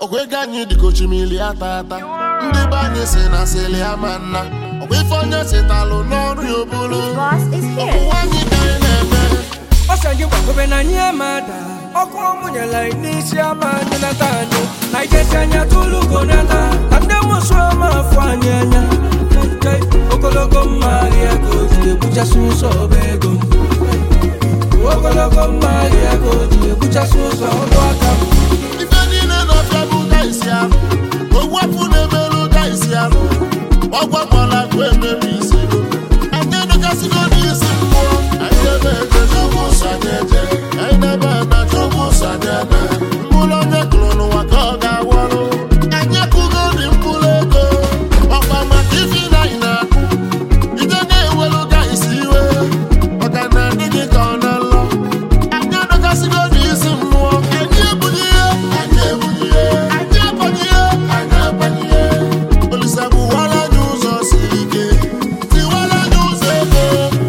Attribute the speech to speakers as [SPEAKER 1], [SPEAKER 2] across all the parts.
[SPEAKER 1] ọgwụ ego anyị dịka ochimili ata ata ndị be anyị si na sili ama nna ọgwụ ife onye sitalụ n'ọrụ ya obulu
[SPEAKER 2] Boss is here.
[SPEAKER 1] ọgwụwa anyị ka anyị na-eme
[SPEAKER 3] ọsọ anyị gbagobe na anyị amada ọkụ ọmụnyela n'isi ama anyị nata anyị na ijesi anya tụlugo nata na ndị mụsụ ama afọ anyị anya Nke ogologo mma ahịa ka o ji ebuchasị ụzọ ọba ego m ogologo mma ahịa ka o ji ebuchasị ụzọ ọdụ aka m
[SPEAKER 1] ife niile n'ọfịa bụ ụda isi arụ ogwu afụ na-emerụ ụda isi arụ ọgwakwala akụ emerụ isi anyị edokasịgo n'isi mmụọ anyị ebe eje chukwu ụsọ anyị eje anyị na-ebe na chukwu ụsọ anyị ebe mkpụrụ onye kụrụ n'ụwa ka ọ ga-awọrụ anyị akụgo dị mkpụrụ ego ọkwa maka ife na anyị na-akụ ije na-ewelu ụda isi iwe maka na ndị gị ka ọ na-alọ anyị edokasịgo n'isi mmụọ anyị ebughị ihe anyị ebughị ihe anyị abanye ihe anyị abanye ihe olisa bụwara anyị ụzọ siri ike tiwara anyị ụzọ ego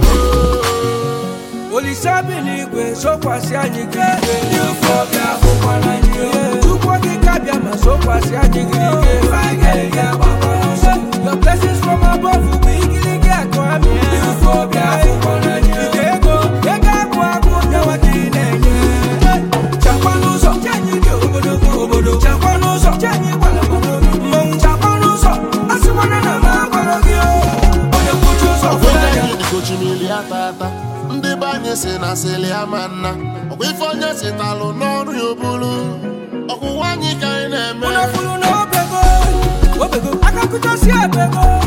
[SPEAKER 3] olise bi n'igwe sokwasị anyị gị ike ndị ofe ọbịa ahụkwara anyị chukwu okike abịa ma sokwasị anyị gị ike Your blessings from above bụ igirigi akụ amị ndị ofe ọbịa ahụkwara anyị ike ego ego agụ agụ nyawa ka ị na-enye chakwa n'ụzọ che anyị dị obodogo obodo chakwa n'ụzọ che anyị gwara mmanwụ chakwa n'ụzọ asịkwana na m agwara gị o. onye kwuchi ụzọ
[SPEAKER 1] ọgwụ
[SPEAKER 3] fụrụ anya
[SPEAKER 1] anyị dịka ochimili ata ata ndị be anyị si na sili ama nna ọgwụ ife onye sitalụ n'ọrụ ya obulu ọgwụwa anyị ka anyị na-eme
[SPEAKER 3] Unu furu na obego obego aka kụchasị ebego